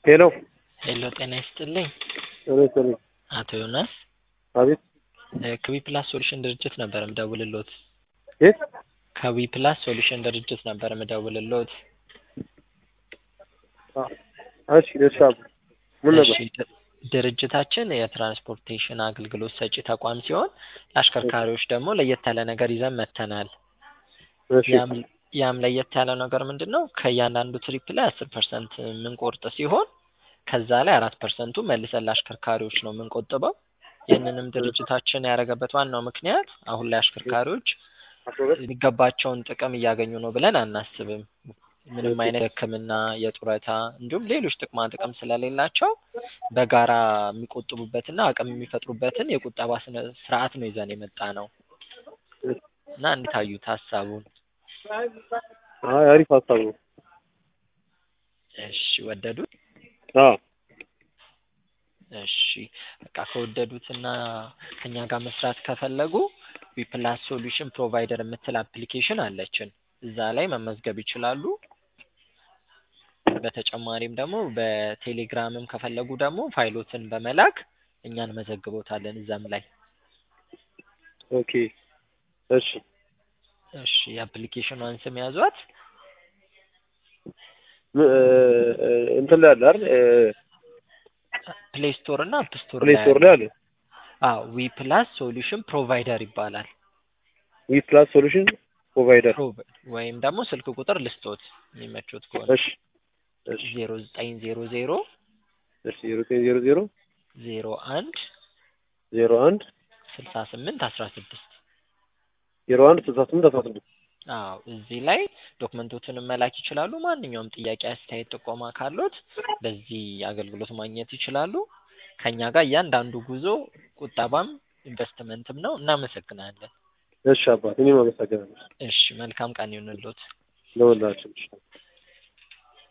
ሄሎ ሄሎ ጤና ይስጥልኝ ጤና ይስጥልኝ። አቶ ዮናስ አቤት ከዊ ፕላስ ሶሉሽን ድርጅት ነበር ምደውልሎት። የት? ከዊ ፕላስ ሶሉሽን ድርጅት ነበር ምደውልሎት። እሺ እሺ አብ ምን ነበር? እሺ ድ- ድርጅታችን የትራንስፖርቴሽን አገልግሎት ሰጪ ተቋም ሲሆን ለአሽከርካሪዎች ደግሞ ለየት ያለ ነገር ይዘን መጥተናል። እሺ ያም ያም ለየት ያለው ነገር ምንድን ነው? ከእያንዳንዱ ትሪፕ ላይ አስር ፐርሰንት የምንቆርጥ ሲሆን ከዛ ላይ አራት ፐርሰንቱ መልሰን ለአሽከርካሪዎች ነው የምንቆጥበው። ይህንንም ድርጅታችን ያደረገበት ዋናው ምክንያት አሁን ላይ አሽከርካሪዎች የሚገባቸውን ጥቅም እያገኙ ነው ብለን አናስብም። ምንም አይነት የሕክምና የጡረታ እንዲሁም ሌሎች ጥቅማ ጥቅም ስለሌላቸው በጋራ የሚቆጥቡበትና አቅም የሚፈጥሩበትን የቁጠባ ስነ ስርዓት ነው ይዘን የመጣ ነው እና እንዴት አዩት ሀሳቡን? አይ አሪፍ ሀሳብ ነው። እሺ ወደዱት? አዎ እሺ በቃ ከወደዱትና ከኛ ጋር መስራት ከፈለጉ ዊፕላስ ሶሉሽን ፕሮቫይደር የምትል አፕሊኬሽን አለችን። እዛ ላይ መመዝገብ ይችላሉ። በተጨማሪም ደግሞ በቴሌግራምም ከፈለጉ ደግሞ ፋይሎትን በመላክ እኛ እንመዘግቦታለን እዛም ላይ። ኦኬ እሺ እሺ የአፕሊኬሽኗን ስም ያዟት። ም- እ፣ እንትን ላይ አለ አይደል? ፕሌይ ስቶር እና አፕ ስቶር ፕሌይ ስቶር ላይ አለ። አዎ ዊ ፕላስ ሶሉሽን ፕሮቫይደር ይባላል። ዊ ፕላስ ሶሉሽን ፕሮቫይደር። ፕሮቭ- ወይም ደግሞ ስልክ ቁጥር ልስጦት የሚመቹት ከሆነ እሺ እሺ ዜሮ ዘጠኝ ዜሮ ዜሮ እሺ ዜሮ ዘጠኝ ዜሮ ዜሮ ዜሮ አንድ ዜሮ አንድ ስልሳ ስምንት አስራ ስድስት ዜሮ አንድ ስልሳ ስምንት አስራ ስድስት አዎ እዚህ ላይ ዶክመንቶችን መላክ ይችላሉ። ማንኛውም ጥያቄ፣ አስተያየት፣ ጥቆማ ካሎት በዚህ አገልግሎት ማግኘት ይችላሉ። ከኛ ጋር እያንዳንዱ ጉዞ ቁጠባም ኢንቨስትመንትም ነው። እናመሰግናለን። እሺ አባት እኔም አመሰግናለሁ እሺ መልካም ቀን ይሁንልዎት። ለሁላችን።